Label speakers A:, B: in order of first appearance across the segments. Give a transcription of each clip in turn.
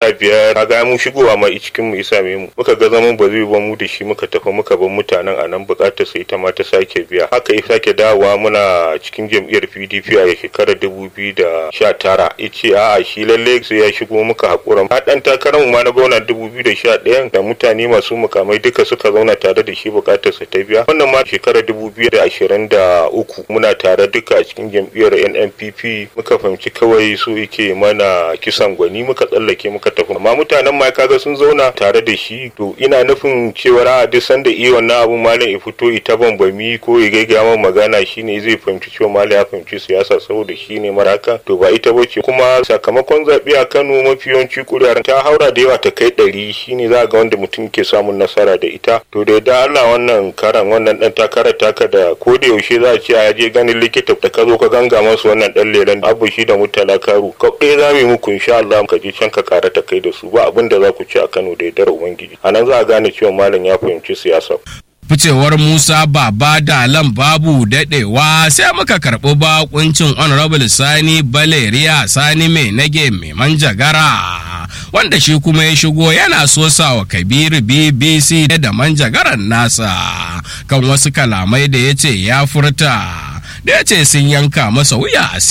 A: sha biyar kaga mu shigowa ma cikin mu isa mu muka ga zaman ba zai ba mu da shi muka tafi muka bar mutanen a nan bukatar sai ta ma ta sake biya haka ya sake dawowa muna cikin jam'iyyar PDP a shekarar dubu biyu da sha tara ya ce a'a shi lalle sai ya shigo muka haƙura a ɗan takarar mu ma na gwamna dubu biyu da sha ɗayan da mutane masu mukamai duka suka zauna tare da shi bukatar sa ta biya wannan ma shekarar dubu biyu da ashirin da uku muna tare duka a cikin jam'iyyar NNPP muka fahimci kawai su yake mana kisan gwani muka tsallake muka tafi amma mutanen ma kaga sun zauna tare da shi to ina nufin cewa a duk sanda iya wannan abun malam ya fito ita bambami ko ya gaggaya min magana shine zai fahimci cewa malam ya fahimci siyasa saboda shi ne maraka to ba ita bace kuma sakamakon zaɓe a Kano mafi yawanci kuri'ar ta haura da yawa ta kai ɗari shine za ga wanda mutum ke samun nasara da ita to da yadda Allah wannan karan wannan dan takarar taka da ko da yaushe za a ce a je ganin likita da ka zo ka ganga masu wannan dan lelen abu shi da mutala karu ka ɗaya za mu yi muku insha Allah ka je can ka kara ta kai da su ba abin da za ku ci a Kano da yardar ubangiji a nan za a gane cewa malam ya fahimci siyasa
B: ficewar Musa Baba Dalan babu daɗewa sai muka karɓi bakuncin Honorable Sani Baleriya Sani mai nage mai manjagara wanda shi kuma ya shigo yana sosa wa Kabiru BBC da manjagaran nasa kan wasu kalamai da ya ce ya furta da ya ce sun yanka masa wuya a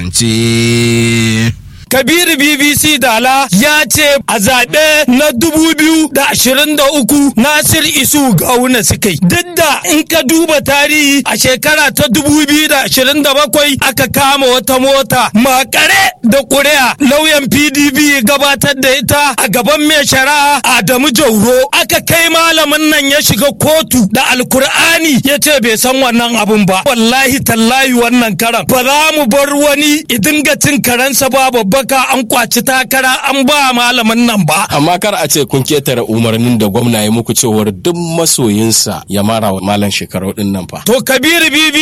B: siyasance.
C: Kabiru BBC Dala ya ce a zaɓe na dubu biyu da ashirin da uku Nasir Isu Gawuna suka yi. Duk da in ka duba tarihi a shekara ta dubu biyu da ashirin da bakwai aka kama wata mota makare da ƙuri'a lauyan PDP gabatar da ita a gaban mai shari'a Adamu Jauro aka kai malamin nan ya shiga kotu da alkur'ani ya ce bai san wannan abun ba. Wallahi tallahi wannan karan ba za mu bar wani idinga cin karensa ba babba baka an kwaci takara an ba malamin nan ba.
B: Amma kar a ce kun ketare umarnin da gwamna ya muku cewar duk masoyinsa ya mara wa malam shekaru din nan fa.
C: To Kabiru Bibi